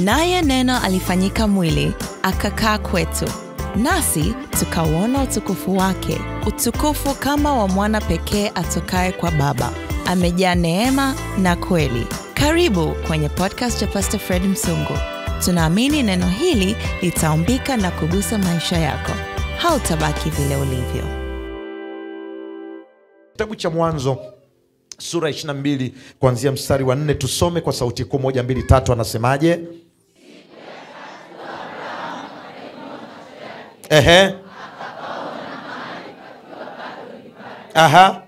Naye Neno alifanyika mwili, akakaa kwetu, nasi tukauona utukufu wake, utukufu kama wa mwana pekee atokaye kwa Baba, amejaa neema na kweli. Karibu kwenye podcast ya Pastor Fred Msungu. Tunaamini neno hili litaumbika na kugusa maisha yako. Hautabaki vile ulivyo. Kitabu cha Mwanzo sura ya 22 kuanzia mstari wa nne, tusome kwa sauti kuu, moja, mbili, tatu. Anasemaje? Ehe. Aha.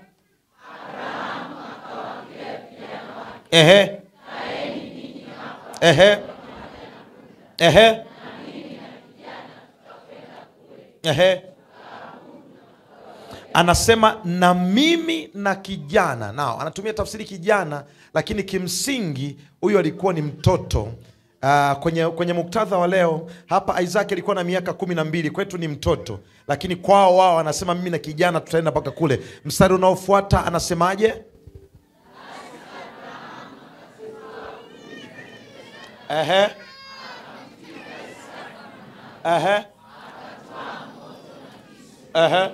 Ehe. Ehe. Ehe. Ehe. Anasema na mimi na kijana nao, anatumia tafsiri kijana, lakini kimsingi huyu alikuwa ni mtoto. Uh, kwenye, kwenye muktadha wa leo hapa Isaac alikuwa na miaka kumi na mbili, kwetu ni mtoto, lakini kwao wao anasema mimi na kijana tutaenda mpaka kule. Mstari unaofuata anasemaje? Ehe. Ehe. Ehe.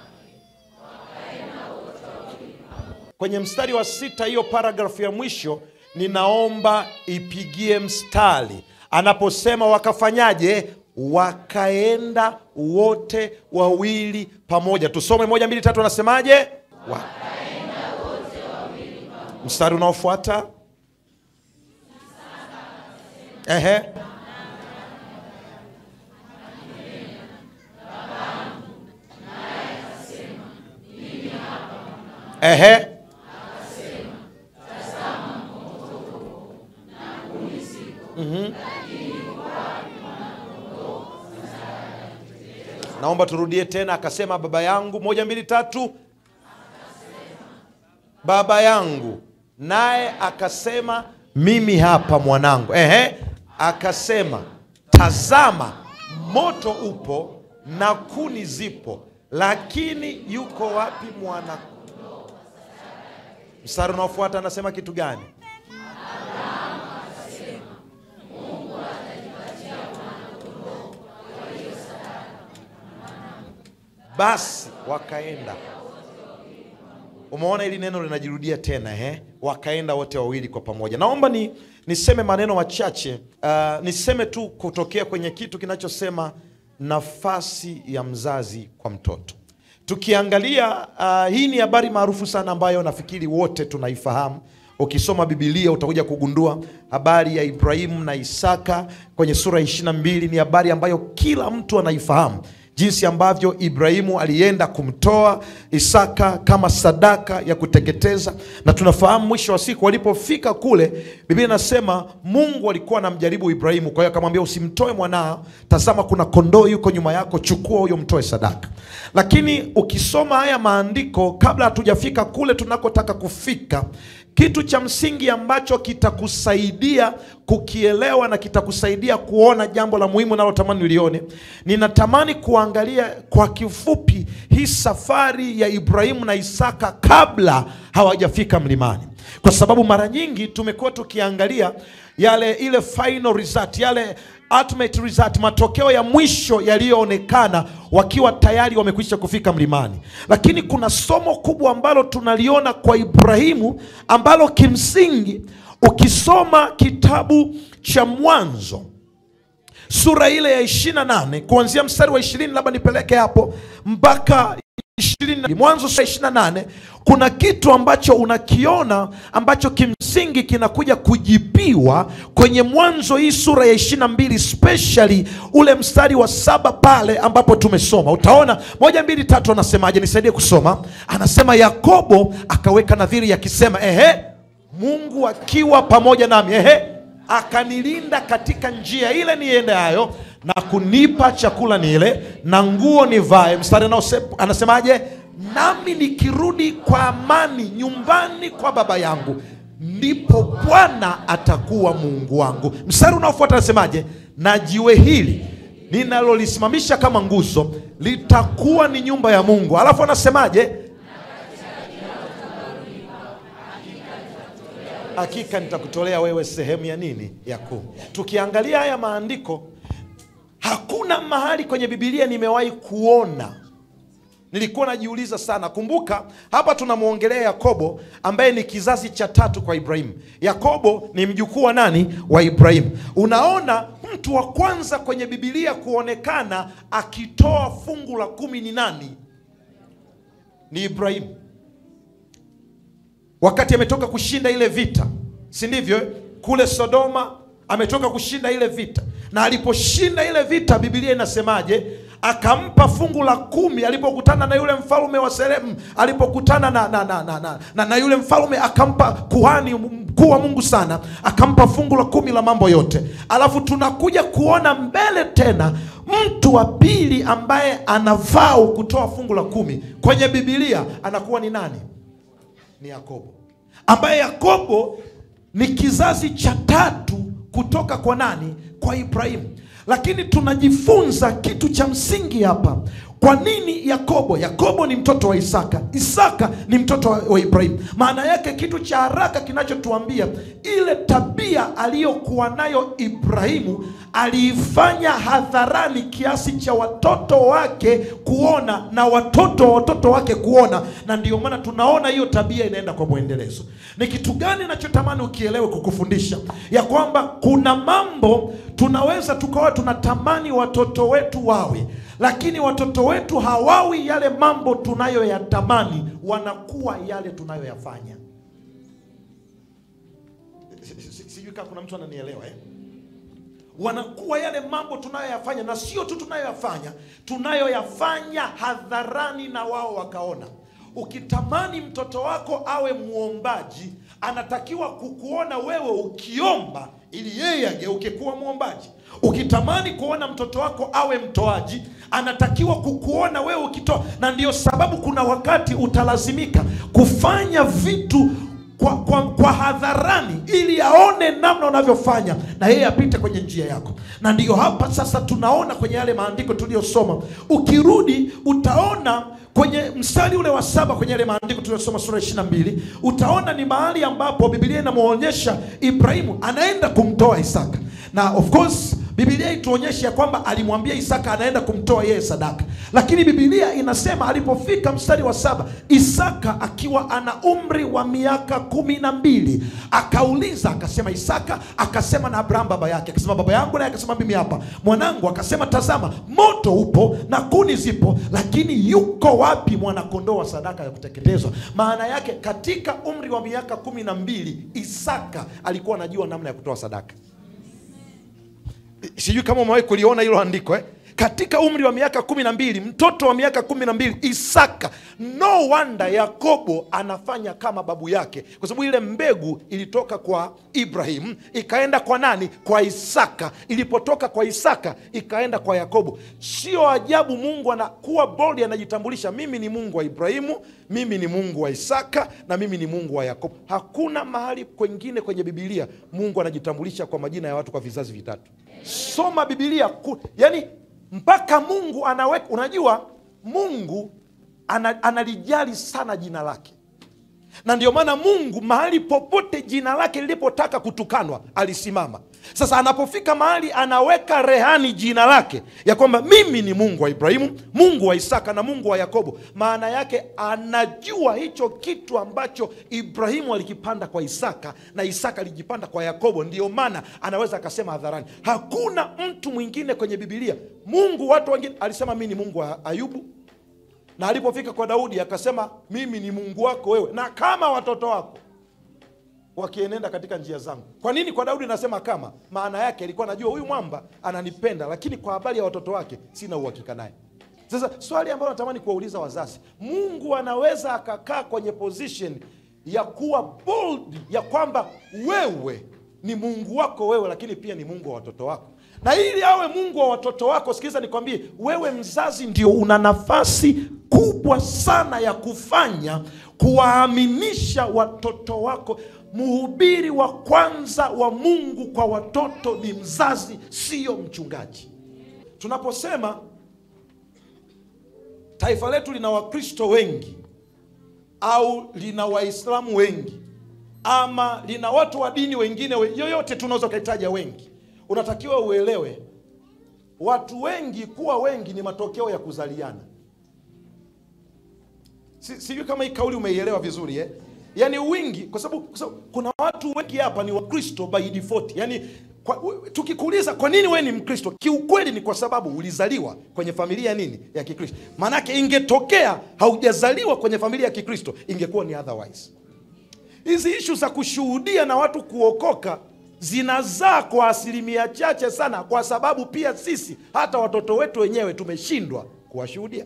Kwenye mstari wa sita, hiyo paragrafu ya mwisho, ninaomba ipigie mstari anaposema wakafanyaje? Wakaenda wote wawili pamoja. Tusome moja, mbili, tatu. Anasemaje? Wa... mstari unaofuata ehe, ehe Naomba turudie tena. Akasema baba yangu, moja mbili tatu, baba yangu. Naye akasema mimi hapa mwanangu. Ehe, akasema tazama, moto upo na kuni zipo, lakini yuko wapi mwana? Mstari unaofuata anasema kitu gani? Basi wakaenda. Umeona, hili neno linajirudia tena eh? Wakaenda wote wawili kwa pamoja. Naomba ni niseme maneno machache uh, niseme tu kutokea kwenye kitu kinachosema nafasi ya mzazi kwa mtoto. Tukiangalia uh, hii ni habari maarufu sana ambayo nafikiri wote tunaifahamu. Ukisoma Biblia utakuja kugundua habari ya Ibrahimu na Isaka kwenye sura ya ishirini na mbili. Ni habari ambayo kila mtu anaifahamu jinsi ambavyo Ibrahimu alienda kumtoa Isaka kama sadaka ya kuteketeza, na tunafahamu mwisho wa siku walipofika kule, Biblia inasema Mungu alikuwa anamjaribu Ibrahimu. Kwa hiyo akamwambia, usimtoe mwanao, tazama kuna kondoo yuko nyuma yako, chukua huyo mtoe sadaka. Lakini ukisoma haya maandiko, kabla hatujafika kule tunakotaka kufika kitu cha msingi ambacho kitakusaidia kukielewa na kitakusaidia kuona jambo la muhimu nalotamani ulione, ninatamani kuangalia kwa kifupi hii safari ya Ibrahimu na Isaka kabla hawajafika mlimani, kwa sababu mara nyingi tumekuwa tukiangalia yale ile final result, yale ultimate result, matokeo ya mwisho yaliyoonekana wakiwa tayari wamekwisha kufika mlimani, lakini kuna somo kubwa ambalo tunaliona kwa Ibrahimu ambalo kimsingi ukisoma kitabu cha Mwanzo sura ile ya 28 kuanzia mstari wa 20, labda nipeleke hapo mpaka 20, Mwanzo sura 28, kuna kitu ambacho unakiona ambacho kimsingi kinakuja kujibiwa kwenye Mwanzo hii sura ya 22, especially ule mstari wa saba pale ambapo tumesoma. Utaona moja, mbili, tatu, anasemaje? Nisaidie kusoma. Anasema Yakobo akaweka nadhiri akisema, ehe, Mungu akiwa pamoja nami, ehe, akanilinda katika njia ile niendayo na kunipa chakula nile na nguo nivae. Mstari anasemaje? Nami nikirudi kwa amani nyumbani kwa baba yangu, ndipo Bwana atakuwa Mungu wangu. Mstari unaofuata anasemaje? Na jiwe hili ninalolisimamisha kama nguzo litakuwa ni nyumba ya Mungu. Alafu anasemaje? hakika nitakutolea wewe sehemu ya nini ya kumi tukiangalia haya maandiko hakuna mahali kwenye bibilia nimewahi kuona nilikuwa najiuliza sana kumbuka hapa tunamwongelea yakobo ambaye ni kizazi cha tatu kwa ibrahimu yakobo ni mjukuu wa nani wa ibrahimu unaona mtu wa kwanza kwenye bibilia kuonekana akitoa fungu la kumi ni nani ni ibrahimu wakati ametoka kushinda ile vita si ndivyo eh? kule sodoma ametoka kushinda ile vita na aliposhinda ile vita bibilia inasemaje akampa fungu la kumi alipokutana na yule mfalme wa seremu alipokutana na, na, na, na, na, na, na yule mfalme akampa kuhani mkuu wa mungu sana akampa fungu la kumi la mambo yote alafu tunakuja kuona mbele tena mtu wa pili ambaye anavaa kutoa fungu la kumi kwenye bibilia anakuwa ni nani ni yakobo ambaye yakobo ni kizazi cha tatu kutoka kwa nani kwa ibrahimu lakini tunajifunza kitu cha msingi hapa kwa nini yakobo yakobo ni mtoto wa isaka isaka ni mtoto wa, wa ibrahimu maana yake kitu cha haraka kinachotuambia ile tabia aliyokuwa nayo ibrahimu aliifanya hadharani kiasi cha watoto wake kuona na watoto wa watoto wake kuona na ndio maana tunaona hiyo tabia inaenda kwa mwendelezo ni kitu gani nachotamani ukielewe kukufundisha ya kwamba kuna mambo tunaweza tukawa tunatamani watoto wetu wawe lakini watoto wetu hawawi yale mambo tunayoyatamani wanakuwa yale tunayoyafanya Si- si- sijui kama kuna mtu ananielewa eh? wanakuwa yale mambo tunayoyafanya na sio tu tunayoyafanya tunayoyafanya hadharani na wao wakaona ukitamani mtoto wako awe mwombaji anatakiwa kukuona wewe ukiomba ili yeye ageuke kuwa mwombaji ukitamani kuona mtoto wako awe mtoaji anatakiwa kukuona wewe ukitoa na ndio sababu kuna wakati utalazimika kufanya vitu kwa, kwa, kwa hadharani ili aone namna unavyofanya na yeye apite kwenye njia yako na ndiyo hapa sasa tunaona kwenye yale maandiko tuliyosoma ukirudi utaona kwenye mstari ule wa saba kwenye yale maandiko tuliyosoma sura ishiri na mbili utaona ni mahali ambapo bibilia inamwonyesha ibrahimu anaenda kumtoa isaka na of course bibilia ituonyeshe ya kwamba alimwambia isaka anaenda kumtoa yeye sadaka lakini bibilia inasema alipofika mstari wa saba isaka akiwa ana umri wa miaka kumi na mbili akauliza akasema isaka akasema na abraham baba yake akasema baba yangu naye akasema mimi hapa mwanangu akasema tazama moto upo na kuni zipo lakini yuko wapi mwanakondoo wa sadaka ya kuteketezwa maana yake katika umri wa miaka kumi na mbili isaka alikuwa anajua namna ya kutoa sadaka sijui kama umewahi kuliona hilo andiko eh? katika umri wa miaka kumi na mbili mtoto wa miaka kumi na mbili isaka no wanda yakobo anafanya kama babu yake kwa sababu ile mbegu ilitoka kwa ibrahim ikaenda kwa nani kwa isaka ilipotoka kwa isaka ikaenda kwa yakobo sio ajabu mungu anakuwa bold anajitambulisha mimi ni mungu wa ibrahimu mimi ni mungu wa isaka na mimi ni mungu wa yakobo hakuna mahali kwengine kwenye bibilia mungu anajitambulisha kwa majina ya watu kwa vizazi vitatu soma bibilia ku, yani mpaka mungu anaweka unajua mungu ana, analijali sana jina lake na ndio maana mungu mahali popote jina lake lilipotaka kutukanwa alisimama sasa anapofika mahali anaweka rehani jina lake ya kwamba mimi ni mungu wa ibrahimu mungu wa isaka na mungu wa yakobo maana yake anajua hicho kitu ambacho ibrahimu alikipanda kwa isaka na isaka alijipanda kwa yakobo ndio maana anaweza akasema hadharani hakuna mtu mwingine kwenye bibilia mungu watu wengine alisema mi ni mungu wa ayubu na alipofika kwa daudi akasema mimi ni mungu wako wewe na kama watoto wako wakienenda katika njia zangu kwa nini kwa daudi nasema kama maana yake alikuwa anajua huyu mwamba ananipenda lakini kwa habari ya watoto wake sina uhakika naye sasa swali ambalo natamani kuwauliza wazazi mungu anaweza akakaa kwenye position ya kuwa bold ya kwamba wewe ni mungu wako wewe lakini pia ni mungu wa watoto wako na ili awe mungu wa watoto wako sikiliza nikwambie wewe mzazi ndio una nafasi kubwa sana ya kufanya kuwaaminisha watoto wako mhubiri wa kwanza wa mungu kwa watoto ni mzazi siyo mchungaji tunaposema taifa letu lina wakristo wengi au lina waislamu wengi ama lina watu wa dini wengine we- yoyote tunaweza ukahitaja wengi unatakiwa uelewe watu wengi kuwa wengi ni matokeo ya kuzaliana Si- sijui kama hii kauli umeielewa vizuri eh? yaani wingi kwa sababu kwa sababu kuna watu wengi hapa ni wakristo by default yaani kwa, u- tukikuuliza kwa nini wewe ni mkristo kiukweli ni kwa sababu ulizaliwa kwenye familia ya nini ya kikristo maanake ingetokea haujazaliwa kwenye familia ya kikristo ingekuwa ni otherwise hizi ishu za kushuhudia na watu kuokoka zinazaa kwa asilimia chache sana kwa sababu pia sisi hata watoto wetu wenyewe tumeshindwa kuwashuhudia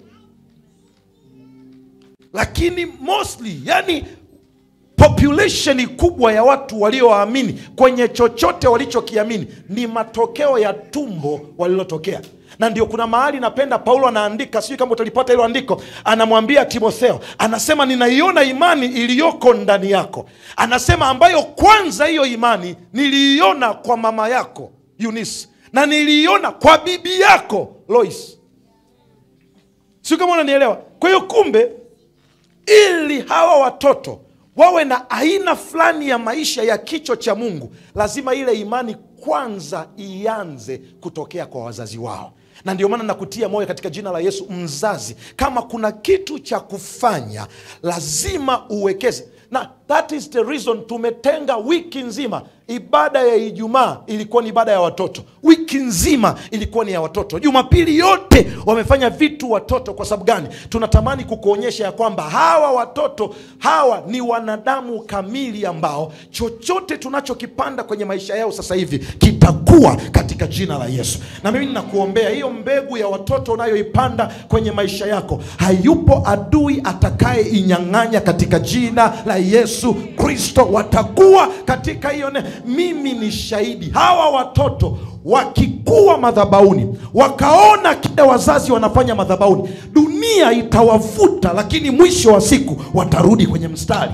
lakini mostly yani population kubwa ya watu walioamini kwenye chochote walichokiamini ni matokeo ya tumbo walilotokea na ndio kuna mahali napenda paulo anaandika sijui kama utalipata hilo andiko anamwambia timotheo anasema ninaiona imani iliyoko ndani yako anasema ambayo kwanza hiyo imani niliiona kwa mama yako Eunice na niliiona kwa bibi yako Lois sio kama unanielewa kwa hiyo kumbe ili hawa watoto wawe na aina fulani ya maisha ya kicho cha mungu lazima ile imani kwanza ianze kutokea kwa wazazi wao na ndio maana nakutia moyo katika jina la yesu mzazi kama kuna kitu cha kufanya lazima uwekeze na that is the reason tumetenga wiki nzima ibada ya ijumaa ilikuwa ni ibada ya watoto wiki nzima ilikuwa ni ya watoto jumapili yote wamefanya vitu watoto kwa sababu gani tunatamani kukuonyesha ya kwamba hawa watoto hawa ni wanadamu kamili ambao chochote tunachokipanda kwenye maisha yao sasa hivi kitakuwa katika jina la yesu na mimi ninakuombea hiyo mbegu ya watoto unayoipanda kwenye maisha yako hayupo adui atakayeinyang'anya katika jina la yesu kristo watakuwa katika hiyo ne mimi ni shahidi hawa watoto wakikuwa madhabauni wakaona kile wazazi wanafanya madhabauni dunia itawavuta lakini mwisho wa siku watarudi kwenye mstari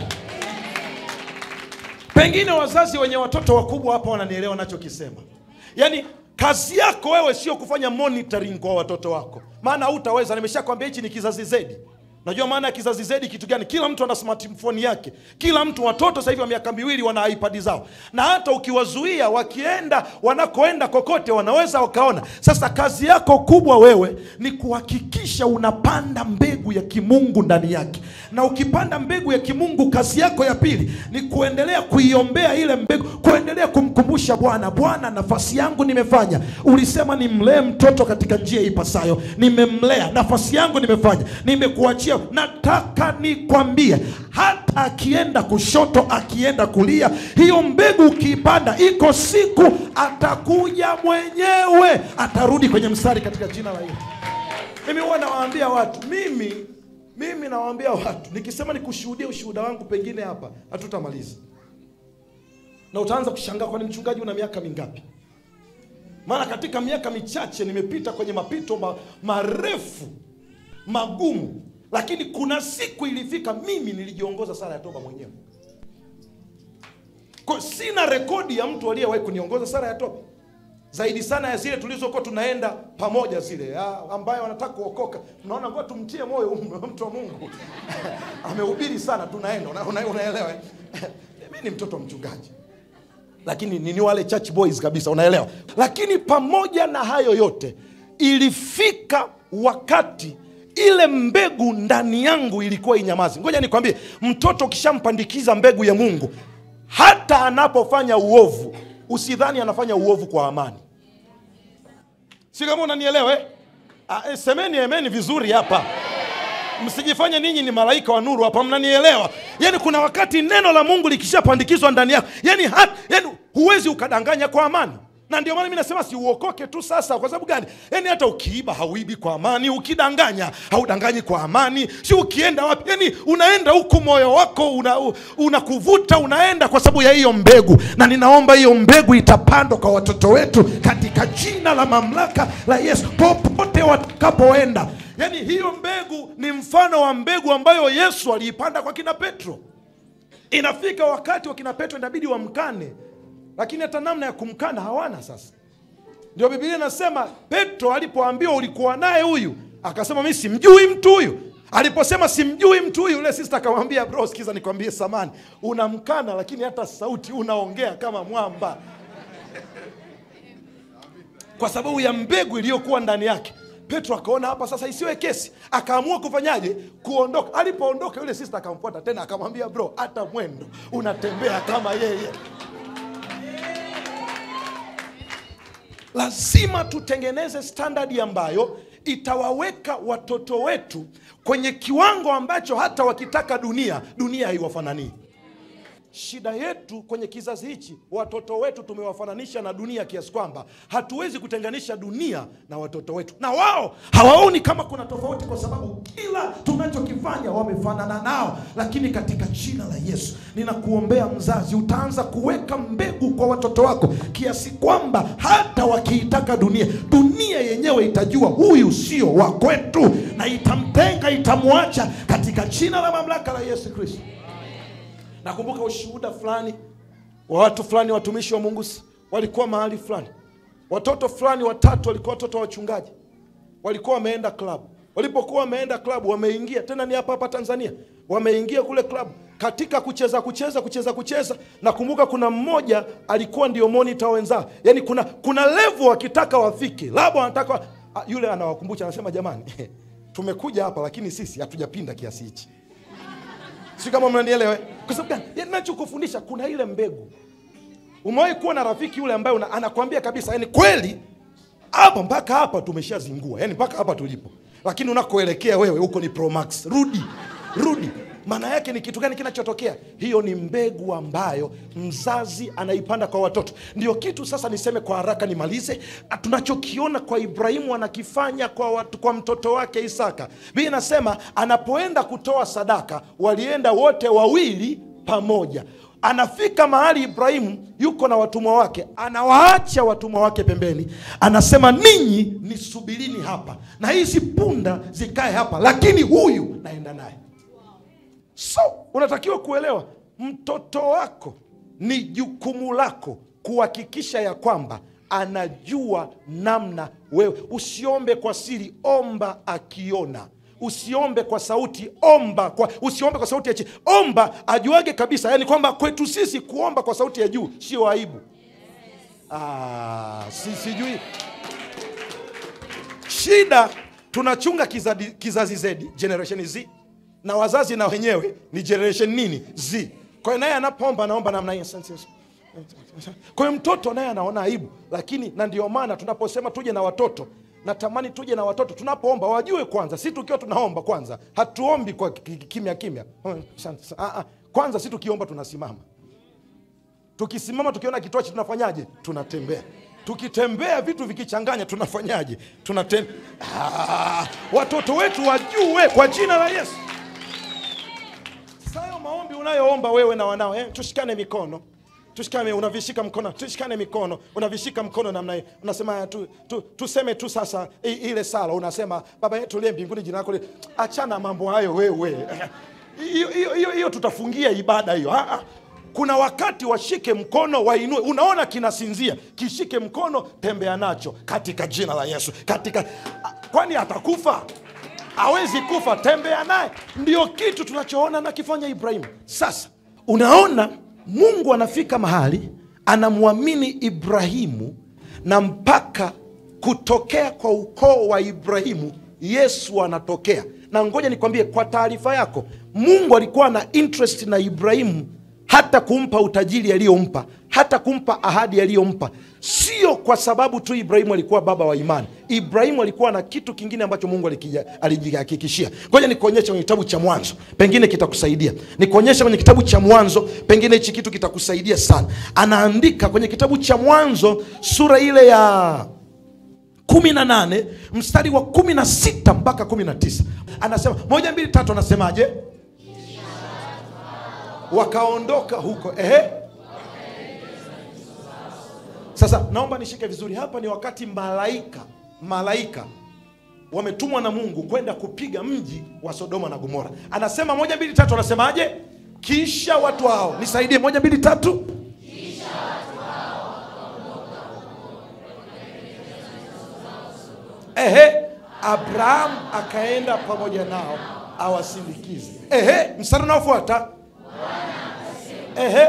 pengine wazazi wenye watoto wakubwa hapa wananielewa nachokisema yaani kazi yako wewe sio kufanya monitoring kwa watoto wako maana hautaweza nimeshakwambia hichi ni kizazi zedi najua maana ya kizazi zedi kitu gani kila mtu ana smartphone yake kila mtu watoto sasa hivi wa miaka miwili wana ipad zao na hata ukiwazuia wakienda wanakoenda kokote wanaweza wakaona sasa kazi yako kubwa wewe ni kuhakikisha unapanda mbegu ya kimungu ndani yake na ukipanda mbegu ya kimungu kazi yako ya pili ni kuendelea kuiombea ile mbegu kuendelea kumkumbusha bwana bwana nafasi yangu nimefanya ulisema nimlee mtoto katika njia ipasayo nimemlea nafasi yangu nimefanya nimekuachia nataka nikwambie hata akienda kushoto akienda kulia hiyo mbegu ukiipanda iko siku atakuja mwenyewe atarudi kwenye mstari katika jina la yesu mimi huwa nawaambia watu mimi mimi nawaambia watu nikisema nikushuhudia ushuhuda wangu pengine hapa hatutamaliza na utaanza kushangaa kwani mchungaji una miaka mingapi maana katika miaka michache nimepita kwenye mapito ma, marefu magumu lakini kuna siku ilifika mimi nilijiongoza sala ya toba mwenyewe kwa sina rekodi ya mtu aliyewahi kuniongoza sala ya toba zaidi sana ya zile tulizokuwa tunaenda pamoja zile ya, ambayo wanataka kuokoka tunaona ngoja tumtie moyo huyu mtu wa mungu amehubiri sana tunaenda una, una, unaelewa eh? mi ni mtoto wa mchungaji lakini ni, ni wale church boys kabisa unaelewa lakini pamoja na hayo yote ilifika wakati ile mbegu ndani yangu ilikuwa inyamazi ngoja nikwambie mtoto ukishampandikiza mbegu ya mungu hata anapofanya uovu usidhani anafanya uovu kwa amani si kama unanielewa eh? Ah, eh, semeni emeni vizuri hapa msijifanye ninyi ni malaika wa nuru hapa mnanielewa yaani kuna wakati neno la mungu likishapandikizwa ndani yako yaani, hat, yaani huwezi ukadanganya kwa amani na ndio maana mi nasema siuokoke tu sasa kwa sababu gani yaani hata ukiiba hauibi kwa amani ukidanganya haudanganyi kwa amani si ukienda wapi yaani unaenda huku moyo wako unakuvuta una unaenda kwa sababu ya hiyo mbegu na ninaomba hiyo mbegu itapandwa kwa watoto wetu katika jina la mamlaka la yesu popote watakapoenda yaani hiyo mbegu ni mfano wa mbegu ambayo yesu aliipanda kwa kina petro inafika wakati wa kina petro inabidi wamkane lakini hata namna ya kumkana hawana sasa ndio biblia inasema petro alipoambiwa ulikuwa naye huyu akasema mi simjui mtu huyu aliposema simjui mtu huyu yule sista akamwambia bro sikiza nikwambie samani unamkana lakini hata sauti unaongea kama mwamba kwa sababu ya mbegu iliyokuwa ndani yake petro akaona hapa sasa isiwe kesi akaamua kufanyaje kuondoka alipoondoka yule sista akamfuata tena akamwambia bro hata mwendo unatembea kama yeye lazima tutengeneze standadi ambayo itawaweka watoto wetu kwenye kiwango ambacho hata wakitaka dunia dunia haiwafananii shida yetu kwenye kizazi hichi watoto wetu tumewafananisha na dunia kiasi kwamba hatuwezi kutenganisha dunia na watoto wetu na wao hawaoni kama kuna tofauti kwa sababu kila tunachokifanya wamefanana nao lakini katika jina la yesu ninakuombea mzazi utaanza kuweka mbegu kwa watoto wako kiasi kwamba hata wakiitaka dunia dunia yenyewe itajua huyu sio wa kwetu na itamtenga itamwacha katika jina la mamlaka la yesu kristo nakumbuka ushuhuda fulani wa watu fulani watumishi wa mungu s- walikuwa mahali fulani watoto fulani watatu walikuwa watoto wa wachungaji walikuwa wameenda klabu walipokuwa wameenda klabu wameingia tena ni hapa hapa tanzania wameingia kule klabu katika kucheza kucheza kucheza kucheza nakumbuka kuna mmoja alikuwa ndio monita wenzao yaani kuna kuna levu wakitaka wafike labda wanataka ah, yule anawakumbusha anasema jamani tumekuja hapa lakini sisi hatujapinda kiasi hichi si kama mnanielewa eh? kwa sababu gani Yaani nachokufundisha kuna ile mbegu umewahi kuwa na rafiki yule ambaye una, anakwambia kabisa yani kweli hapa mpaka hapa tumeshazingua yani mpaka hapa tulipo lakini unakoelekea wewe huko ni Pro Max rudi rudi maana yake ni kitu gani kinachotokea hiyo ni mbegu ambayo mzazi anaipanda kwa watoto ndio kitu sasa niseme kwa haraka nimalize tunachokiona kwa ibrahimu anakifanya kwa, watu, kwa mtoto wake isaka bi inasema anapoenda kutoa sadaka walienda wote wawili pamoja anafika mahali ibrahimu yuko na watumwa wake anawaacha watumwa wake pembeni anasema ninyi nisubirini hapa na hizi punda zikae hapa lakini huyu naenda naye so unatakiwa kuelewa mtoto wako ni jukumu lako kuhakikisha ya kwamba anajua namna wewe usiombe kwa siri omba akiona usiombe kwa sauti omba kwa, usiombe kwa sauti ya chini omba ajuage kabisa yani kwamba kwetu sisi kuomba kwa sauti ya juu sio aibu ah, si, sijui shida tunachunga kizazi, kizazi Z generation Z na wazazi na wenyewe ni generation nini Z kwa hiyo naye anapoomba anaomba namna hiyo Asante Yesu. kwa hiyo mtoto naye anaona aibu lakini na ndio maana tunaposema tuje na watoto natamani tuje na watoto tunapoomba wajue kwanza si tukiwa tunaomba kwanza hatuombi kwa ki- ki- kimya kimya Asante sana. Ah, ah. kwanza si tukiomba tunasimama tukisimama tukiona kitochi tunafanyaje tunatembea tukitembea vitu vikichanganya tunafanyaje tunatem ah, watoto wetu wajue kwa jina la yesu sayo maombi unayoomba wewe na wanao eh? tushikane mikono tushikane unavishika mkono tushikane mikono unavishika mkono namna hii unasema tu, tu, tuseme tu sasa i, ile sala unasema baba yetu liye mbinguni jina lako li-" achana mambo hayo wewe hiyo hiyo- hiyo hiyo tutafungia ibada hiyo Ah, ah. kuna wakati washike mkono wainue unaona kinasinzia kishike mkono tembea nacho katika jina la yesu katika Ah, kwani atakufa hawezi kufa tembea naye ndio kitu tunachoona nakifanya ibrahimu sasa unaona mungu anafika mahali anamwamini ibrahimu na mpaka kutokea kwa ukoo wa ibrahimu yesu anatokea na ngoja nikwambie kwa taarifa yako mungu alikuwa na interest na ibrahimu hata kumpa utajiri aliyompa hata kumpa ahadi aliyompa sio kwa sababu tu ibrahimu alikuwa baba wa imani ibrahimu alikuwa na kitu kingine ambacho mungu alikija- alijihakikishia ngoja nikuonyeshe kwenye kitabu cha mwanzo pengine kitakusaidia nikuonyeshe kwenye kitabu cha mwanzo pengine hichi kitu kitakusaidia sana anaandika kwenye kitabu cha mwanzo sura ile ya kumi na nane mstari wa kumi na sita mpaka kumi na tisa anasema moja mbili tatu anasemaje wakaondoka huko ehe sasa naomba nishike vizuri hapa ni wakati malaika malaika wametumwa na mungu kwenda kupiga mji wa sodoma na gomora anasema moja mbili tatu anasemaje kisha watu hao nisaidie moja mbili tatu ehe abrahamu akaenda pamoja nao awasindikize. Ehe, mstari unaofuata ehe,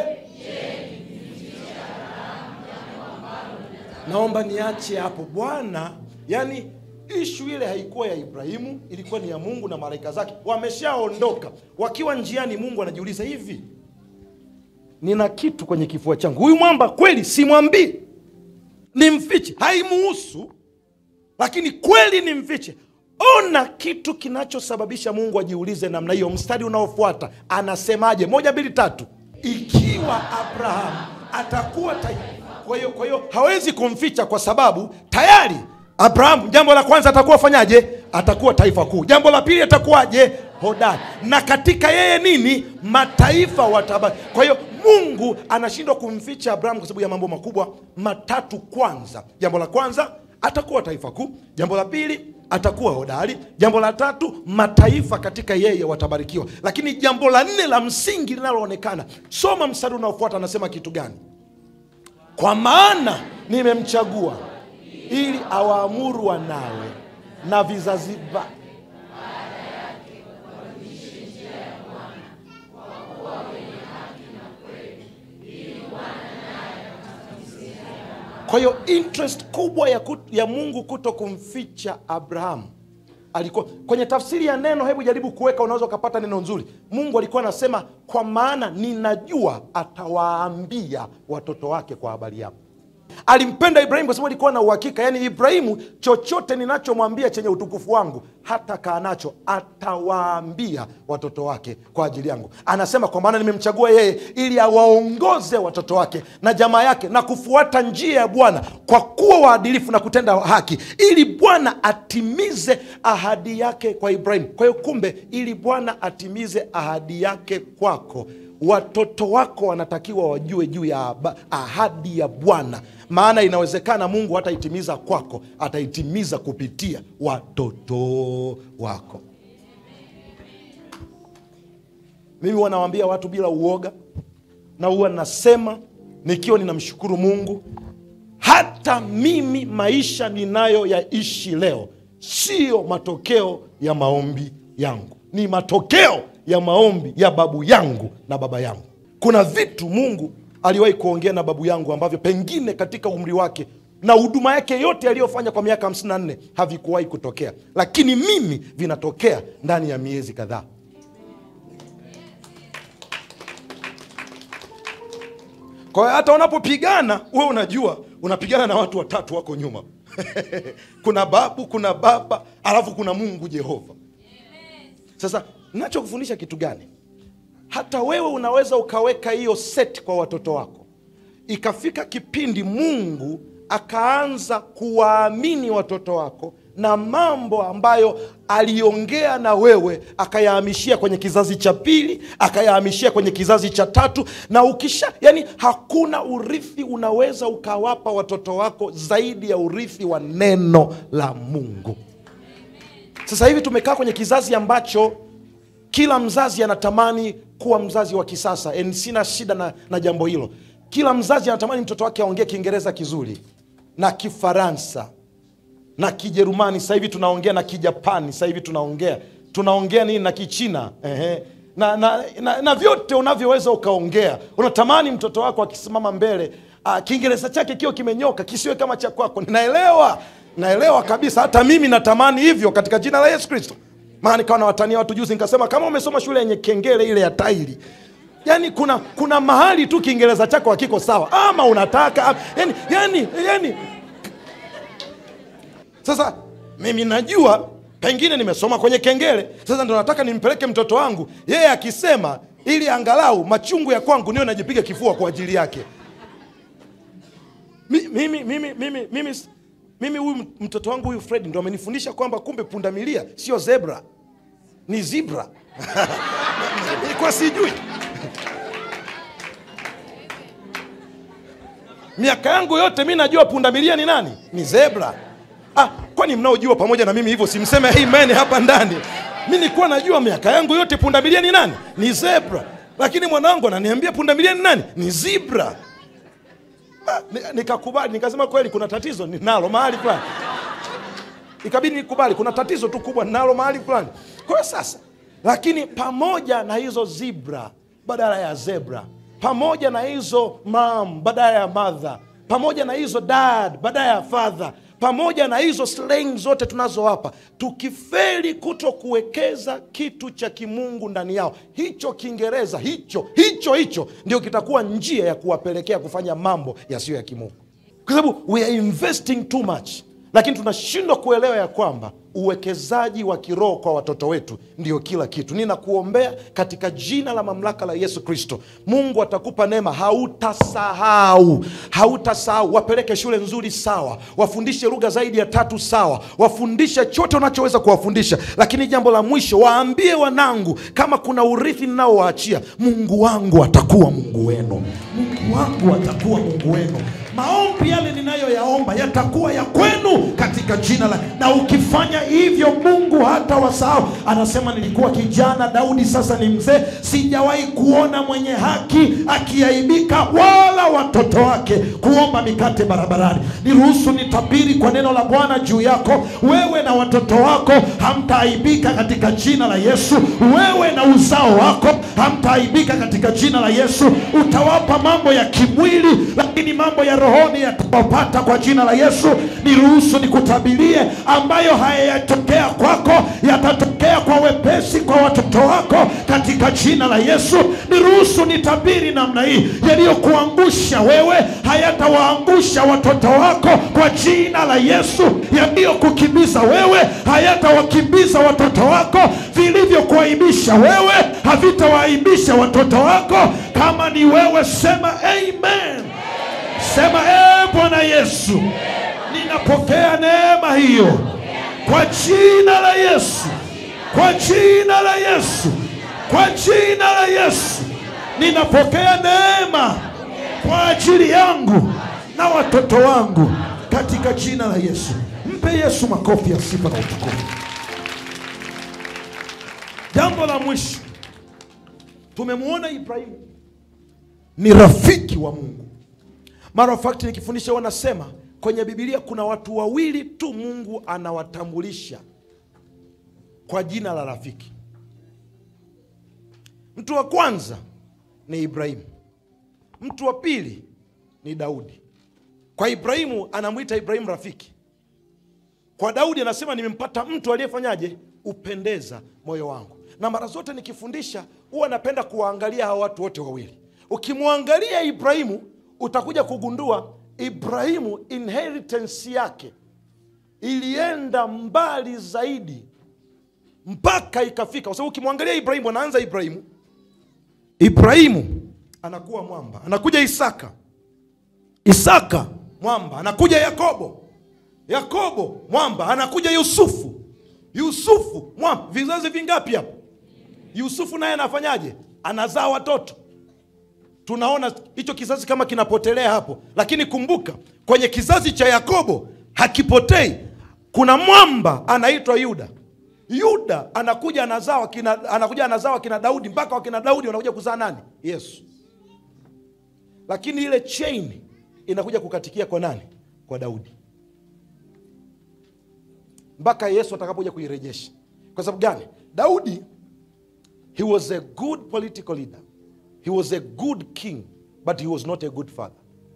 naomba niache hapo Bwana. Yani ishu ile haikuwa ya Ibrahimu, ilikuwa ni ya Mungu na malaika zake. Wameshaondoka, wakiwa njiani, Mungu anajiuliza hivi, nina kitu kwenye kifua changu, huyu mwamba kweli simwambii, nimfiche? Haimuhusu, lakini kweli nimfiche? Ona kitu kinachosababisha Mungu ajiulize namna hiyo. Mstari unaofuata anasemaje? Moja, mbili, tatu. Ikiwa Abrahamu atakuwa tayari. Kwa hiyo kwa hiyo hawezi kumficha kwa sababu tayari Abrahamu, jambo la kwanza atakuwa fanyaje? Atakuwa taifa kuu. Jambo la pili atakuwaje? Hodari. Na katika yeye nini? Mataifa watabaki. Kwa hiyo Mungu anashindwa kumficha Abrahamu kwa sababu ya mambo makubwa matatu. Kwanza, jambo la kwanza atakuwa taifa kuu. Jambo la pili atakuwa hodari. Jambo la tatu, mataifa katika yeye watabarikiwa. Lakini jambo la nne la msingi linaloonekana, soma mstari unaofuata, anasema kitu gani? Kwa maana nimemchagua ili awaamuru wanawe na vizazi va Kwa hiyo interest kubwa ya, kut, ya Mungu kuto kumficha Abrahamu alikuwa kwenye tafsiri ya neno. Hebu jaribu kuweka, unaweza ukapata neno nzuri. Mungu alikuwa anasema kwa maana ninajua atawaambia watoto wake kwa habari yako. Alimpenda Ibrahimu kwa sababu alikuwa na uhakika, yaani Ibrahimu, chochote ninachomwambia chenye utukufu wangu hata kaa nacho, atawaambia watoto wake kwa ajili yangu. Anasema kwa maana nimemchagua yeye ili awaongoze watoto wake na jamaa yake na kufuata njia ya Bwana kwa kuwa waadilifu na kutenda haki, ili Bwana atimize ahadi yake kwa Ibrahimu. Kwa hiyo kumbe, ili Bwana atimize ahadi yake kwako watoto wako wanatakiwa wajue juu ya ahadi ya Bwana, maana inawezekana Mungu hataitimiza kwako, ataitimiza kupitia watoto wako. Mimi wanawaambia watu bila uoga, na huwa nasema nikiwa ninamshukuru Mungu, hata mimi maisha ninayoyaishi leo siyo matokeo ya maombi yangu, ni matokeo ya maombi ya babu yangu na baba yangu. Kuna vitu Mungu aliwahi kuongea na babu yangu ambavyo pengine katika umri wake na huduma yake yote aliyofanya kwa miaka 54 havikuwahi kutokea, lakini mimi vinatokea ndani ya miezi kadhaa. Kwa hiyo hata unapopigana wewe unajua unapigana na watu watatu wako nyuma kuna babu, kuna baba, alafu kuna Mungu Jehova. Sasa nachokufundisha kitu gani? Hata wewe unaweza ukaweka hiyo set kwa watoto wako, ikafika kipindi Mungu akaanza kuwaamini watoto wako na mambo ambayo aliongea na wewe akayahamishia kwenye kizazi cha pili, akayahamishia kwenye kizazi cha tatu, na ukisha, yani hakuna urithi unaweza ukawapa watoto wako zaidi ya urithi wa neno la Mungu. Sasa hivi tumekaa kwenye kizazi ambacho kila mzazi anatamani kuwa mzazi wa kisasa. And sina shida na, na jambo hilo. Kila mzazi anatamani mtoto wake aongee Kiingereza kizuri na Kifaransa na Kijerumani. Sasa hivi tunaongea na Kijapani, sasa hivi tunaongea tunaongea nini na Kichina ehe. Na, na, na, na vyote unavyoweza ukaongea. Unatamani mtoto wako akisimama mbele ah, Kiingereza chake kiwe kimenyoka, kisiwe kama cha kwako. Ninaelewa, naelewa kabisa. Hata mimi natamani hivyo katika jina la Yesu Kristo. Maana nikawa nawatania watu juzi, nikasema kama umesoma shule yenye kengele ile ya tairi yani kuna kuna mahali tu Kiingereza chako hakiko sawa, ama unataka yani, yani, yani. Sasa mimi najua pengine nimesoma kwenye kengele, sasa ndo nataka nimpeleke mtoto wangu, yeye akisema, ili angalau machungu ya kwangu niwe najipiga kifua kwa ajili yake. Mi- mimi mimi mimi mimi mimi huyu mtoto wangu huyu Fred ndo amenifundisha kwamba kumbe pundamilia sio zebra, ni zebra. Nilikuwa sijui. miaka yangu yote mi najua pundamilia ni nani? Ni zebra. Ah, kwani mnaojua pamoja na mimi hivyo simseme amen hapa ndani? Mi nilikuwa najua miaka yangu yote pundamilia ni nani? Ni zebra, lakini mwanangu ananiambia pundamilia ni nani? Ni zebra. Ah, ni- nikakubali, nikasema kweli kuna tatizo ninalo mahali fulani, ikabidi nikubali kuna tatizo tu kubwa ninalo mahali fulani. Kwa hiyo sasa lakini pamoja na hizo zibra badala ya zebra pamoja na hizo mam badala ya madha pamoja na hizo dad badala ya father pamoja na hizo slang zote tunazowapa tukifeli kuto kuwekeza kitu cha kimungu ndani yao hicho kiingereza hicho hicho hicho ndio kitakuwa njia ya kuwapelekea kufanya mambo yasiyo ya kimungu kwa sababu we are investing too much lakini tunashindwa kuelewa ya kwamba uwekezaji wa kiroho kwa watoto wetu ndio kila kitu ninakuombea katika jina la mamlaka la yesu kristo mungu atakupa neema hautasahau hautasahau wapeleke shule nzuri sawa wafundishe lugha zaidi ya tatu sawa wafundishe chote unachoweza kuwafundisha lakini jambo la mwisho waambie wanangu kama kuna urithi ninaowaachia mungu wangu atakuwa mungu wenu mungu wangu atakuwa mungu wenu maombi yale ninayoyaomba yatakuwa ya kwenu katika jina la na ukifanya hivyo mungu hata wasahau anasema nilikuwa kijana daudi sasa ni mzee sijawahi kuona mwenye haki akiaibika wala watoto wake kuomba mikate barabarani niruhusu nitabiri kwa neno la bwana juu yako wewe na watoto wako hamtaaibika katika jina la yesu wewe na uzao wako hamtaaibika katika jina la yesu utawapa mambo ya kimwili lakini mambo ya rohoni yatawapata kwa jina la yesu niruhusu nikutabirie ambayo hayayatokea kwako yatatokea kwa wepesi kwa watoto wako katika jina la yesu niruhusu nitabiri namna hii yaliyokuangusha wewe hayatawaangusha watoto wako kwa jina la yesu yaliyokukimbiza wewe hayatawakimbiza watoto wako vilivyokuaibisha wewe havitawaaibisha watoto wako kama ni wewe sema amen sema ee bwana yesu ninapokea neema hiyo kwa jina la yesu kwa jina la yesu kwa jina la yesu ninapokea neema kwa ajili yangu na watoto wangu katika jina la yesu mpe yesu makofi ya sifa na utukufu jambo la mwisho tumemwona ibrahimu ni rafiki wa mungu mara of fact nikifundisha wanasema kwenye bibilia kuna watu wawili tu mungu anawatambulisha kwa jina la rafiki mtu wa kwanza ni ibrahimu mtu wa pili ni daudi kwa ibrahimu anamwita ibrahimu rafiki kwa daudi anasema nimempata mtu aliyefanyaje upendeza moyo wangu na mara zote nikifundisha huwa napenda kuwaangalia hawa watu wote wawili ukimwangalia ibrahimu utakuja kugundua ibrahimu inheritance yake ilienda mbali zaidi mpaka ikafika kwa sababu ukimwangalia ibrahimu anaanza ibrahimu ibrahimu anakuwa mwamba anakuja isaka isaka mwamba anakuja yakobo yakobo mwamba anakuja yusufu yusufu mwamba vizazi vingapi hapo yusufu naye anafanyaje anazaa watoto tunaona hicho kizazi kama kinapotelea hapo lakini kumbuka kwenye kizazi cha yakobo hakipotei kuna mwamba anaitwa yuda yuda anakuja anazaa wakina, anakuja anazaa wakina daudi mpaka wakina daudi wanakuja kuzaa nani yesu lakini ile chain inakuja kukatikia kwa nani kwa daudi mpaka yesu atakapokuja kuirejesha kwa sababu gani daudi he was a good political leader he was a good king but he was not a good father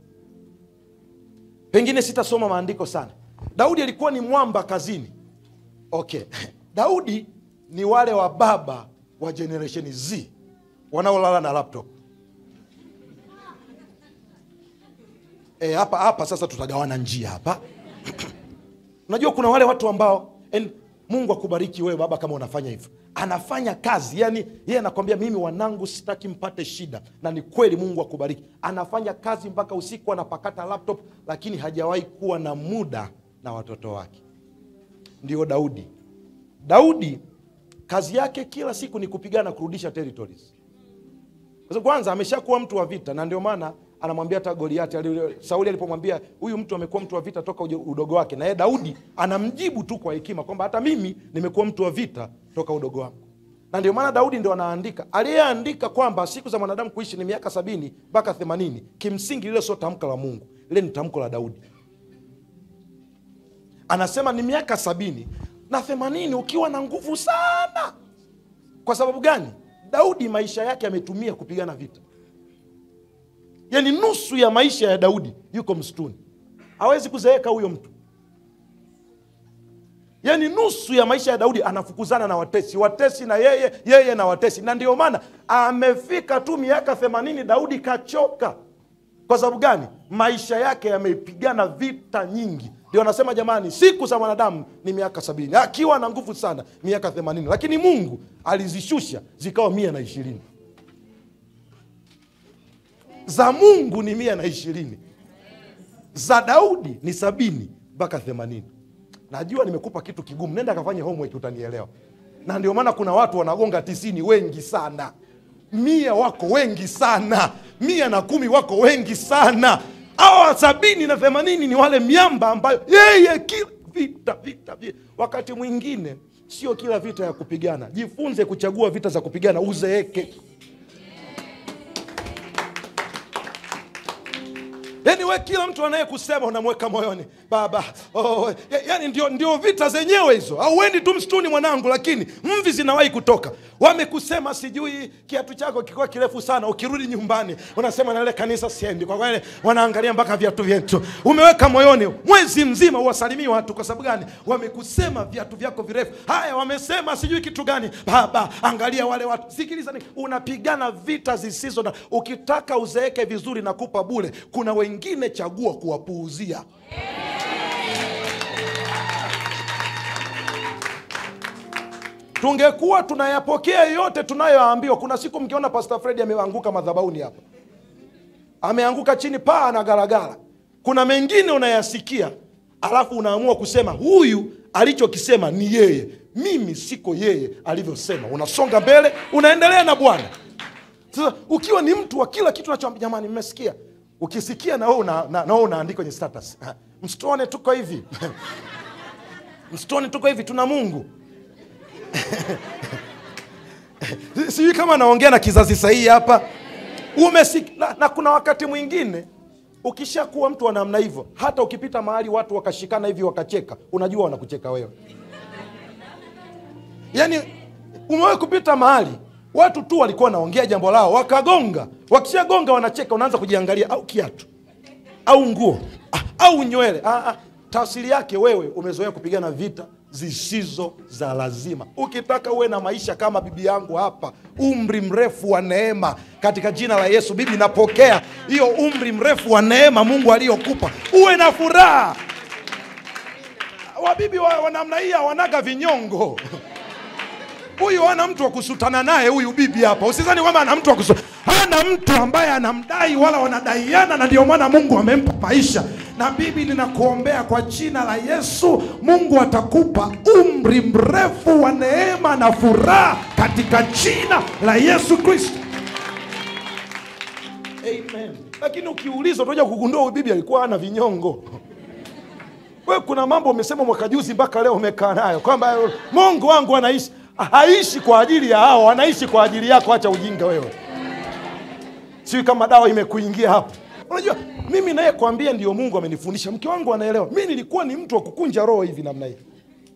pengine sitasoma maandiko sana daudi alikuwa ni mwamba kazini okay daudi ni wale wa baba wa generation z wanaolala na laptop e, hapa hapa sasa tutagawana njia hapa unajua kuna wale watu ambao and mungu akubariki wewe baba kama unafanya hivyo anafanya kazi yani yeye anakwambia mimi wanangu sitaki mpate shida na ni kweli mungu akubariki anafanya kazi mpaka usiku anapakata laptop lakini hajawahi kuwa na muda na watoto wake ndio daudi daudi kazi yake kila siku ni kupigana kurudisha territories kwa sababu kwanza ameshakuwa mtu wa vita na ndio maana anamwambia hata goliati ali- sauli alipomwambia huyu mtu amekuwa mtu wa vita toka ujo- udogo wake na yeye daudi anamjibu tu kwa hekima kwamba hata mimi nimekuwa mtu wa vita toka udogo wangu na ndio maana daudi ndio anaandika aliyeandika kwamba siku za mwanadamu kuishi ni miaka sabini mpaka themanini kimsingi lile sio tamko la mungu lile ni tamko la daudi anasema ni miaka sabini na themanini ukiwa na nguvu sana kwa sababu gani daudi maisha yake ametumia kupigana vita yaani nusu ya maisha ya daudi yuko msituni hawezi kuzeeka huyo mtu yaani nusu ya maisha ya daudi anafukuzana na watesi watesi na yeye yeye na watesi na ndio maana amefika tu miaka themanini daudi kachoka kwa sababu gani maisha yake yamepigana vita nyingi ndio anasema jamani siku za mwanadamu ni miaka sabini akiwa na nguvu sana miaka themanini lakini mungu alizishusha zikawa mia na ishirini za mungu ni mia na ishirini za daudi ni sabini mpaka themanini najua nimekupa kitu kigumu nenda kafanye homework utanielewa na ndio maana kuna watu wanagonga tisini wengi sana mia wako wengi sana mia na kumi wako wengi sana awa sabini na themanini ni wale miamba ambayo yeye kila vita vita vita wakati mwingine sio kila vita ya kupigana jifunze kuchagua vita za kupigana uzeeke yaani we kila mtu anayekusema unamweka moyoni baba oh, ya- yaani ndio, ndio vita zenyewe hizo auendi tu msituni mwanangu lakini mvi zinawahi kutoka wamekusema sijui kiatu chako kikiwa kirefu sana ukirudi nyumbani unasema nale kanisa siendi kwa kweli wanaangalia mpaka viatu vyetu umeweka moyoni mwezi mzima uwasalimii watu kwa sababu gani wamekusema viatu vyako virefu haya wamesema sijui kitu gani baba angalia wale watu sikiliza ni unapigana vita zisizo na ukitaka uzeeke vizuri na kupa bule kuna wengine chagua kuwapuuzia tungekuwa tunayapokea yote tunayoambiwa kuna siku mkiona pastor fredi ameanguka madhabauni hapa ameanguka chini paa na garagara kuna mengine unayasikia alafu unaamua kusema huyu alichokisema ni yeye mimi siko yeye alivyosema unasonga mbele unaendelea na bwana sasa ukiwa ni mtu wa kila kitu nachoambia jamani mmesikia ukisikia na wewe una, na, na wewe unaandika kwenye status msituone tuko hivi msituone tuko hivi tuna mungu sijui kama naongea na kizazi sahihi hapa umesik na, na kuna wakati mwingine ukishakuwa mtu wa namna hivyo hata ukipita mahali watu wakashikana hivi wakacheka unajua wanakucheka wewe yaani umewahi kupita mahali watu tu walikuwa wanaongea jambo lao wakagonga wakishagonga wanacheka unaanza kujiangalia au kiatu au nguo ah, au nywele ah, ah. tafsiri yake wewe umezoea kupigana vita zisizo za lazima ukitaka uwe na maisha kama bibi yangu hapa umri mrefu wa neema katika jina la yesu bibi napokea hiyo umri mrefu wa neema mungu aliyokupa uwe na furaha wabibi wa, wa namna hii hawanaga vinyongo huyu hana mtu wa kusutana naye huyu bibi hapa usizani kwamba ana mtu wa kusu hana mtu ambaye anamdai wala wanadaiana na ndio maana mungu amempa maisha na bibi ninakuombea kwa jina la yesu mungu atakupa umri mrefu wa neema na furaha katika jina la yesu kristo amen lakini ukiuliza utakuja kugundua huyu bibi alikuwa hana vinyongo we kuna mambo umesema mwaka juzi mpaka leo umekaa nayo kwamba mungu wangu anaishi haishi kwa ajili ya hao anaishi kwa ajili yako acha ujinga wewe sijui kama dawa imekuingia hapo unajua mimi naye kwambia ndio mungu amenifundisha mke wangu anaelewa mi nilikuwa ni mtu wa kukunja roho hivi namna hii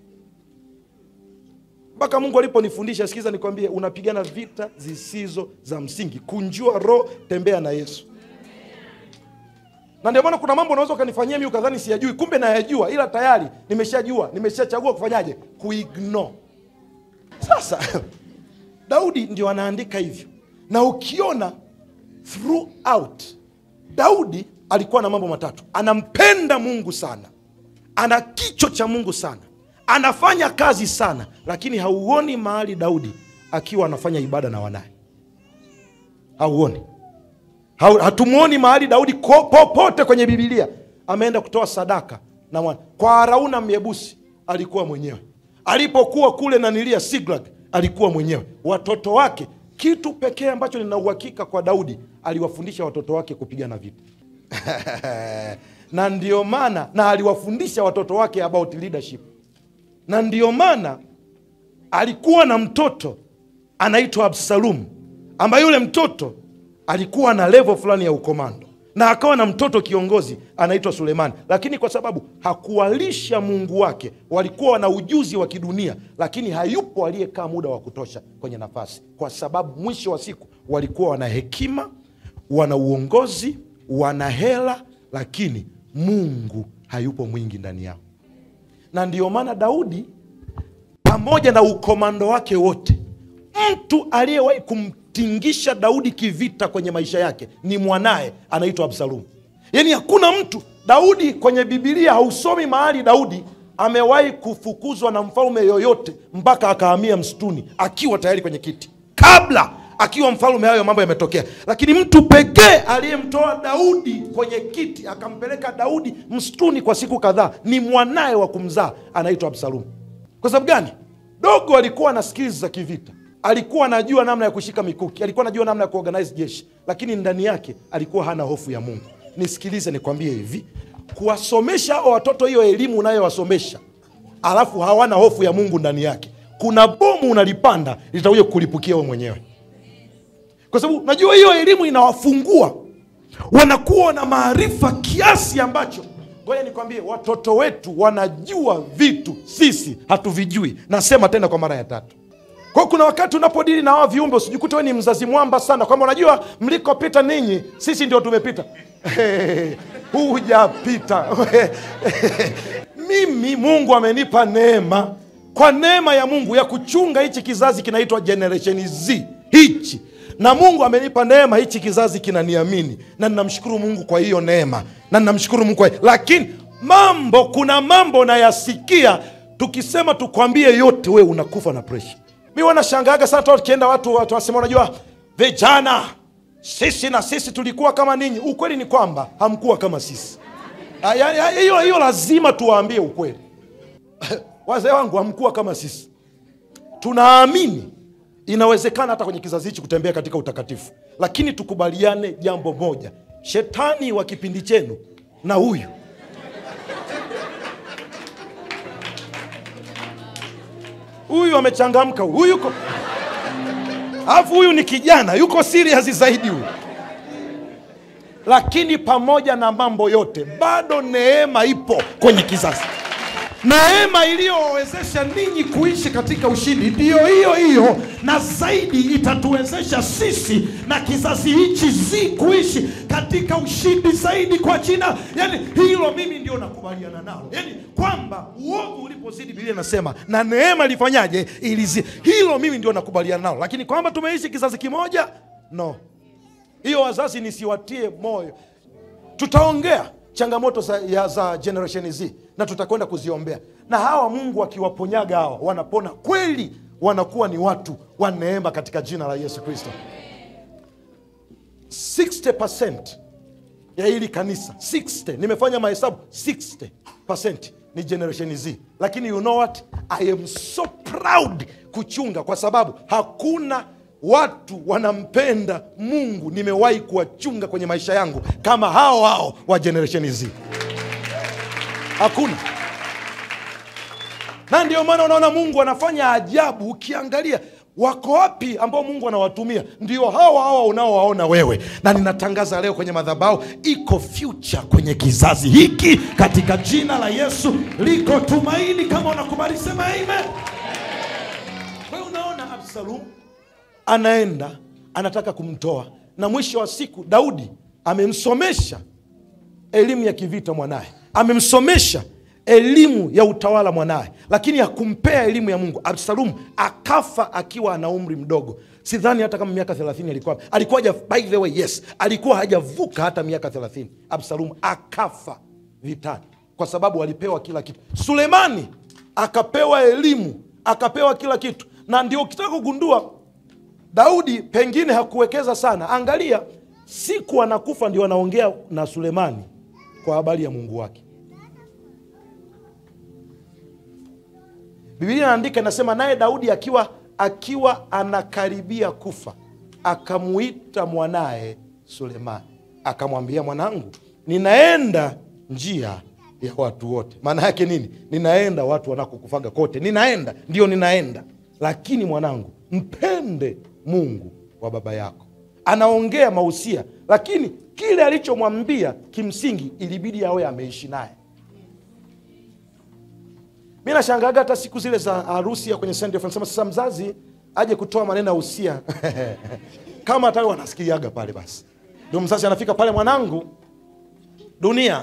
mpaka mungu aliponifundisha sikiza nikwambie unapigana vita zisizo za msingi kunjua roho tembea na yesu na ndio maana kuna mambo unaweza ukanifanyia mi ukadhani siyajui kumbe nayajua ila tayari nimeshajua nimeshachagua kufanyaje kuignore sasa daudi ndio anaandika hivyo na ukiona throughout daudi alikuwa na mambo matatu anampenda mungu sana ana kicho cha mungu sana anafanya kazi sana lakini hauoni mahali daudi akiwa anafanya ibada na wanaye hauoni Hau- hatumwoni mahali daudi ko- popote kwenye bibilia ameenda kutoa sadaka na mwana kwa arauna myebusi alikuwa mwenyewe alipokuwa kule nanilia siglag alikuwa mwenyewe watoto wake kitu pekee ambacho nina uhakika kwa daudi aliwafundisha watoto wake kupigana vita na ndio maana na aliwafundisha watoto wake about leadership na ndio maana alikuwa na mtoto anaitwa absalum ambaye yule mtoto alikuwa na level fulani ya ukomando na akawa na mtoto kiongozi anaitwa Sulemani, lakini kwa sababu hakuwalisha Mungu wake, walikuwa wana ujuzi wa kidunia, lakini hayupo aliyekaa muda wa kutosha kwenye nafasi, kwa sababu mwisho wa siku walikuwa wana hekima, wana uongozi, wana hela, lakini Mungu hayupo mwingi ndani yao. Na ndiyo maana Daudi pamoja na ukomando wake wote, mtu aliyewahi kumtingisha Daudi kivita kwenye maisha yake ni mwanaye anaitwa Absalomu. Yaani hakuna mtu Daudi kwenye Bibilia hausomi mahali Daudi amewahi kufukuzwa na mfalme yoyote mpaka akahamia msituni akiwa tayari kwenye kiti, kabla akiwa mfalme, hayo mambo yametokea. Lakini mtu pekee aliyemtoa Daudi kwenye kiti akampeleka Daudi msituni kwa siku kadhaa ni mwanaye wa kumzaa anaitwa Absalomu. Kwa sababu gani? Dogo alikuwa na skills za kivita, alikuwa anajua namna ya kushika mikuki, alikuwa anajua namna ya kuorganize jeshi, lakini ndani yake alikuwa hana hofu ya Mungu. Nisikilize nikwambie hivi, kuwasomesha hao watoto hiyo elimu unayowasomesha alafu hawana hofu ya Mungu ndani yake, kuna bomu unalipanda litakuja kukulipukia wewe mwenyewe, kwa sababu najua hiyo elimu inawafungua, wanakuwa na maarifa kiasi ambacho Ngoja nikwambie, watoto wetu wanajua vitu sisi hatuvijui. Nasema tena kwa mara ya tatu. Kwa kuna wakati unapodili na hawa viumbe usijikute wewe ni mzazi mwamba sana, kwamba unajua mlikopita ninyi, sisi ndio tumepita. Hujapita. Mimi Mungu amenipa neema, kwa neema ya Mungu ya kuchunga hichi kizazi kinaitwa Generation Z hichi na Mungu amenipa neema, hichi kizazi kinaniamini, na ninamshukuru Mungu kwa hiyo neema, na ninamshukuru Mungu kwa hiyo. Lakini mambo, kuna mambo nayasikia, tukisema tukwambie yote, we unakufa na presha. Mi wanashangaaga sana tukienda watu watu wasema, unajua vijana, sisi na sisi tulikuwa kama ninyi. Ukweli ni kwamba hamkuwa kama sisi. Hiyo hiyo lazima tuwaambie ukweli. Wazee wangu, hamkuwa kama sisi, tunaamini inawezekana hata kwenye kizazi hichi kutembea katika utakatifu, lakini tukubaliane jambo moja, shetani wa kipindi chenu na huyu huyu amechangamka, huyu yuko alafu huyu ni kijana, yuko serious zaidi huyu. Lakini pamoja na mambo yote, bado neema ipo kwenye kizazi neema iliyowawezesha ninyi kuishi katika ushindi ndiyo hiyo hiyo, na zaidi itatuwezesha sisi na kizazi hichi zi kuishi katika ushindi zaidi kwa jina. Yani hilo mimi ndio nakubaliana nalo, yani kwamba uovu ulipozidi, Biblia inasema na neema ilifanyaje? Ilizi. Hilo mimi ndio nakubaliana nalo, lakini kwamba tumeishi kizazi kimoja, no. Hiyo wazazi, nisiwatie moyo, tutaongea changamoto za, ya, za generation Z na tutakwenda kuziombea, na hawa Mungu akiwaponyaga hawa wanapona kweli, wanakuwa ni watu wa neema katika jina la Yesu Kristo. 60% ya hili kanisa 60, nimefanya mahesabu 60% ni generation Z, lakini you know what, I am so proud kuchunga, kwa sababu hakuna watu wanampenda Mungu nimewahi kuwachunga kwenye maisha yangu kama hao hao wa generation Z. Hakuna. Na ndio maana unaona Mungu anafanya ajabu. Ukiangalia wako wapi ambao Mungu anawatumia, ndio hawa hawa unaowaona wewe. Na ninatangaza leo kwenye madhabahu, iko future kwenye kizazi hiki katika jina la Yesu, liko tumaini. Kama unakubali sema amen. Wewe unaona Absalom anaenda anataka kumtoa, na mwisho wa siku Daudi amemsomesha elimu ya kivita mwanaye, amemsomesha elimu ya utawala mwanaye, lakini hakumpea elimu ya Mungu. Absalomu akafa akiwa ana umri mdogo, sidhani hata kama miaka thelathini alikuwa alikuwa haja, by the way, yes, alikuwa hajavuka hata miaka thelathini. Absalomu akafa vitani kwa sababu alipewa kila kitu. Sulemani akapewa elimu, akapewa kila kitu, na ndio ukitaka kugundua Daudi pengine hakuwekeza sana. Angalia, siku anakufa ndio anaongea na Sulemani kwa habari ya Mungu wake. Biblia inaandika inasema, naye Daudi akiwa akiwa anakaribia kufa akamuita mwanaye Sulemani akamwambia, mwanangu, ninaenda njia ya watu wote. Maana yake nini? Ninaenda watu wanakokufaga kote, ninaenda ndio ninaenda, lakini mwanangu, mpende Mungu wa baba yako anaongea mausia lakini kile alichomwambia kimsingi ilibidi awe ameishi naye mi nashangaga hata siku zile za harusi ya kwenye Sunday Fun, sema sasa mzazi aje kutoa maneno ya usia kama hata wanasikiliaga pale basi ndio mzazi anafika pale mwanangu dunia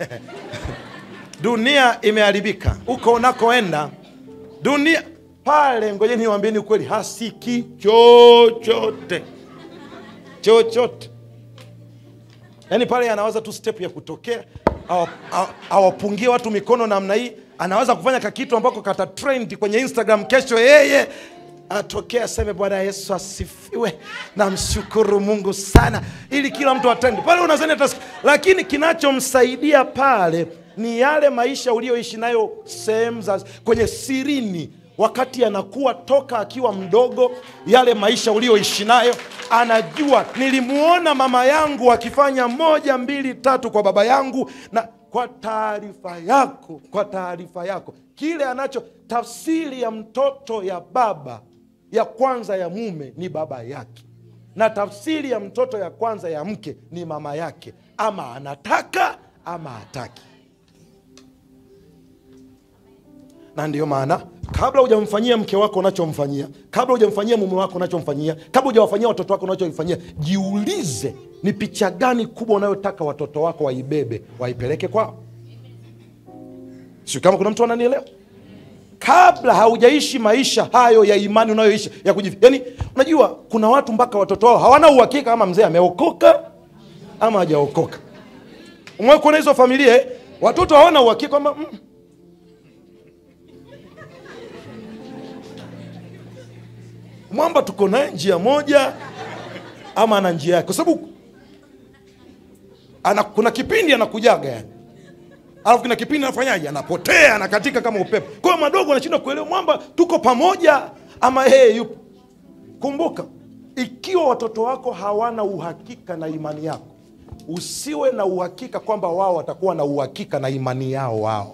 dunia imeharibika huko unakoenda dunia pale ngojeni niwaambieni ukweli hasiki chochote chochote yaani pale anawaza tu step ya kutokea awa- awa- awapungie watu mikono namna hii anaweza kufanya kakitu ambako kata trend kwenye instagram kesho yeye atokea aseme bwana yesu asifiwe namshukuru mungu sana ili kila mtu atendi pale unazani atas lakini kinachomsaidia pale ni yale maisha ulioishi nayo sehemu za kwenye sirini wakati anakuwa toka akiwa mdogo yale maisha ulioishi nayo anajua nilimuona mama yangu akifanya moja mbili tatu kwa baba yangu na kwa taarifa yako kwa taarifa yako kile anacho tafsiri ya mtoto ya baba ya kwanza ya mume ni baba yake na tafsiri ya mtoto ya kwanza ya mke ni mama yake ama anataka ama hataki na ndiyo maana kabla hujamfanyia mke wako unachomfanyia kabla hujamfanyia mume wako unachomfanyia kabla hujawafanyia watoto wako unachoifanyia jiulize ni picha gani kubwa unayotaka watoto wako waibebe waipeleke kwao sio kama kuna mtu ananielewa kabla haujaishi maisha hayo ya imani unayoishi ya kujifi yani unajua kuna watu mpaka watoto wao hawana uhakika kama mzee ameokoka ama hajaokoka umewahi kuona hizo familia eh? watoto hawana uhakika kwamba mm, mwamba tuko naye njia moja ama ana njia yake kwa sababu ana, kuna kipindi anakujaga yani alafu kuna kipindi anafanyaje anapotea anakatika kama upepo kwa hiyo madogo anashindwa kuelewa mwamba tuko pamoja ama yeye yupo kumbuka ikiwa watoto wako hawana uhakika na imani yako usiwe na uhakika kwamba wao watakuwa na uhakika na imani yao wao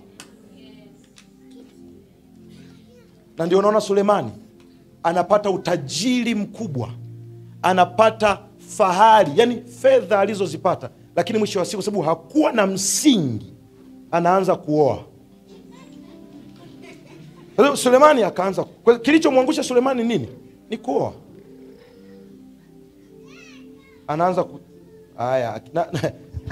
na ndio unaona sulemani anapata utajiri mkubwa anapata fahari yani fedha alizozipata lakini mwisho wa siku sababu hakuwa na msingi anaanza kuoa Kwa hiyo sulemani akaanza kwa- kilichomwangusha sulemani nini ni kuoa anaanza ku... aya na, na,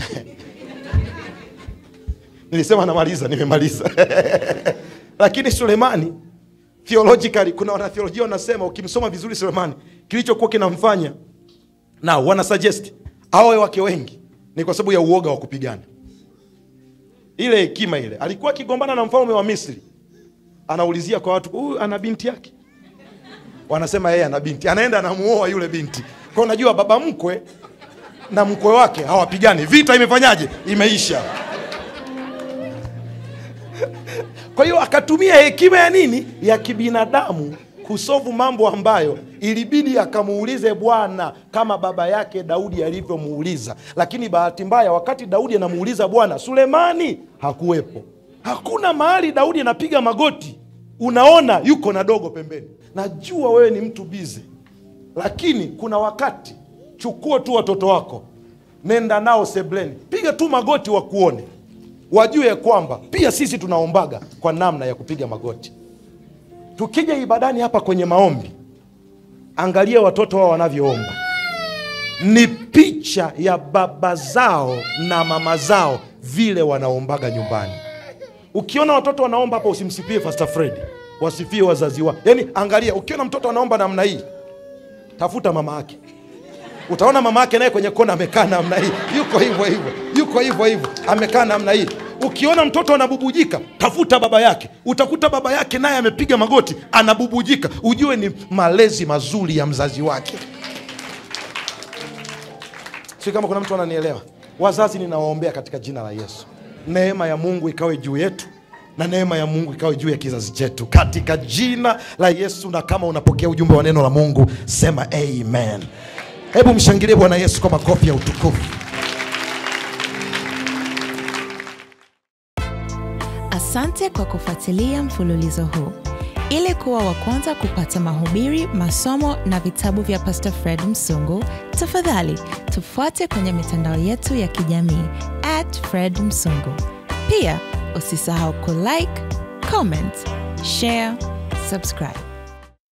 nilisema namaliza nimemaliza lakini sulemani theologically kuna wanatheolojia wanasema ukimsoma vizuri sulemani kilichokuwa kinamfanya na wana suggest awe wake wengi ni kwa sababu ya uoga wa kupigana ile hekima ile alikuwa akigombana na mfalme wa misri anaulizia kwa watu huyu ana binti yake wanasema yeye ana binti anaenda anamuoa yule binti kwa unajua baba mkwe na mkwe wake hawapigani vita imefanyaje imeisha kwa hiyo akatumia hekima ya nini ya kibinadamu kusovu mambo ambayo ilibidi akamuulize bwana kama baba yake daudi alivyomuuliza lakini bahati mbaya wakati daudi anamuuliza bwana sulemani hakuwepo hakuna mahali daudi anapiga magoti unaona yuko na dogo pembeni najua wewe ni mtu bize lakini kuna wakati chukua tu watoto wako nenda nao sebleni piga tu magoti wakuone wajue kwamba pia sisi tunaombaga kwa namna ya kupiga magoti tukija ibadani hapa kwenye maombi angalia watoto wao wanavyoomba ni picha ya baba zao na mama zao vile wanaombaga nyumbani ukiona watoto wanaomba hapa usimsifie Pastor Fred wasifie wazazi wao yaani angalia ukiona mtoto anaomba namna hii tafuta mama yake utaona mama yake naye kwenye kona amekaa namna hii yuko hivyo hivyo yuko hivyo hivyo amekaa namna hii ukiona mtoto anabubujika tafuta baba yake utakuta baba yake naye amepiga magoti anabubujika ujue ni malezi mazuri ya mzazi wake si kama kuna mtu ananielewa wazazi ninawaombea katika jina la yesu neema ya mungu ikawe juu yetu na neema ya mungu ikawe juu ya kizazi chetu katika jina la yesu na kama unapokea ujumbe wa neno la mungu sema amen hebu mshangilie bwana yesu kwa makofi ya utukufu Asante kwa kufuatilia mfululizo huu. Ili kuwa wa kwanza kupata mahubiri, masomo na vitabu vya Pastor Fred Msungu, tafadhali tufuate kwenye mitandao yetu ya kijamii at Fred Msungu. Pia usisahau kulike, comment, share, subscribe.